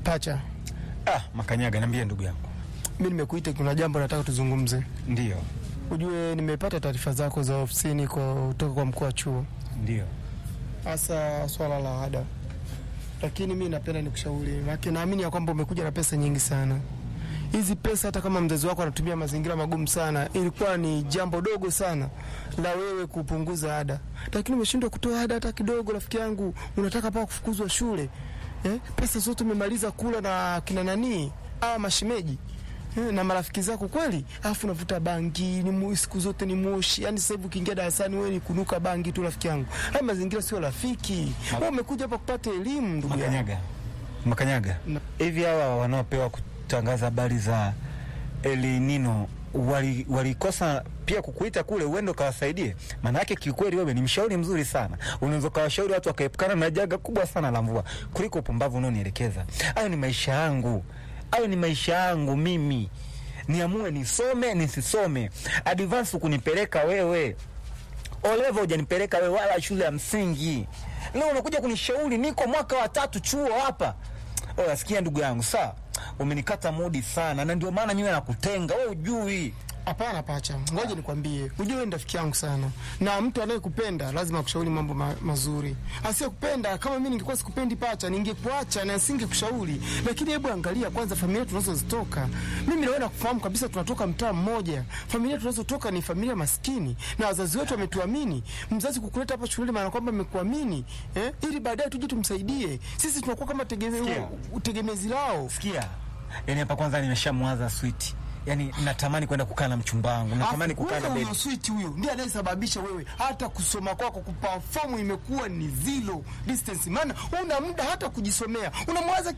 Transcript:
Pacha, Ah, Makanyaga, niambie ndugu yangu. mi nimekuita, kuna jambo nataka tuzungumze. Ndio, Ujue nimepata taarifa zako za ofisini kwa kutoka kwa mkuu wa chuo, ndio. hasa swala la ada, lakini mi napenda nikushauri, maana naamini ya kwamba umekuja na pesa nyingi sana. Hizi pesa hata kama mzazi wako anatumia mazingira magumu sana, ilikuwa ni jambo dogo sana la wewe kupunguza ada, lakini umeshindwa kutoa ada hata kidogo. Rafiki yangu, unataka paka kufukuzwa shule eh? Pesa zote umemaliza kula na kina nani hawa mashemeji eh, na marafiki zako kweli, alafu unavuta bangi ni mu, siku zote ni moshi. Yani sasa hivi ukiingia darasani wewe ni kunuka bangi tu, rafiki yangu. Haya mazingira sio rafiki. Wewe umekuja hapa kupata elimu, ndugu yangu. Makanyaga, Makanyaga, Na- hivi hawa wanaopewa kutangaza habari za El Nino wali- walikosa pia kukuita kule uende ukawasaidie? Maana yake kiukweli, wewe ni mshauri mzuri sana, unaweza ukawashauri watu wakaepukana na janga kubwa sana la mvua kuliko upumbavu unaonielekeza. Hayo ni maisha yangu, hayo ni maisha yangu mimi, niamue nisome nisisome. Advance kunipeleka wewe Olevo hujanipeleka wewe wala shule ya msingi. Leo unakuja kunishauri, niko mwaka wa tatu chuo hapa. Oya, sikia ndugu yangu, saa umenikata mudi sana, na ndio maana mimi nakutenga wewe, ujui Hapana Pacha, ngoja nikwambie, ujue wewe ni rafiki yangu sana, na mtu anayekupenda lazima akushauri mambo ma mazuri. Asiyekupenda kama mimi ningekuwa sikupendi Pacha, ningekuacha na singekushauri. Lakini hebu angalia kwanza familia tunazozitoka. Mimi na wewe nakufahamu kabisa, tunatoka mtaa mmoja. Familia tunazotoka ni familia maskini, na wazazi wetu wametuamini. Mzazi kukuleta hapa shuleni maana kwamba amekuamini eh, ili baadaye tuje tumsaidie. Sisi tunakuwa kama tegeme, Sikia. utegemezi lao. sikia. Yani hapa kwanza nimeshamwaza switi, yani natamani kwenda kukaa na mchumba wangu, natamani Afu, kukaa na wewe bebi. huyo switi huyo ndiye anayesababisha wewe hata kusoma kwako kuperform imekuwa ni zero distance, maana una muda hata kujisomea, unamwaza